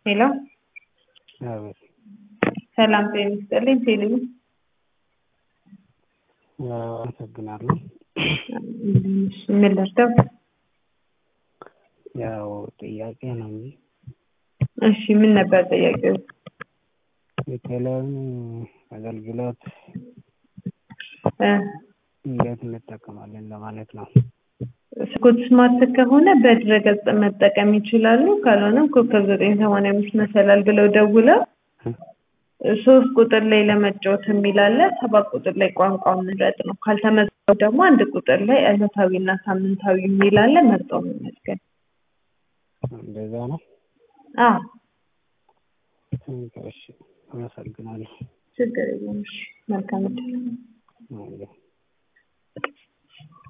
ሄሎ አቤት ሰላም ጤና ይስጥልኝ ቴሌ ያው አመሰግናለሁ። ምን ልርዳው? ያው ጥያቄ ነው እንጂ እሺ ምን ነበር ጥያቄው? የቴሌውን አገልግሎት እ እንዴት እንጠቀማለን ለማለት ነው። ስኮት ስማርት ከሆነ በድረገጽ መጠቀም ይችላሉ። ካልሆነም ኮከብ ዘጠኝ ሰማንያ አምስት መሰላል ብለው ደውለው ሶስት ቁጥር ላይ ለመጫወት የሚል አለ። ሰባት ቁጥር ላይ ቋንቋ ምረጥ ነው። ካልተመዘገቡ ደግሞ አንድ ቁጥር ላይ ዕለታዊና ሳምንታዊ የሚል አለ። መርጠው መመዝገብ። እንደዛ ነው። አዎ እሺ አመሰግናለሁ። ችግር የለም። እሺ መልካም እድል። አዎ።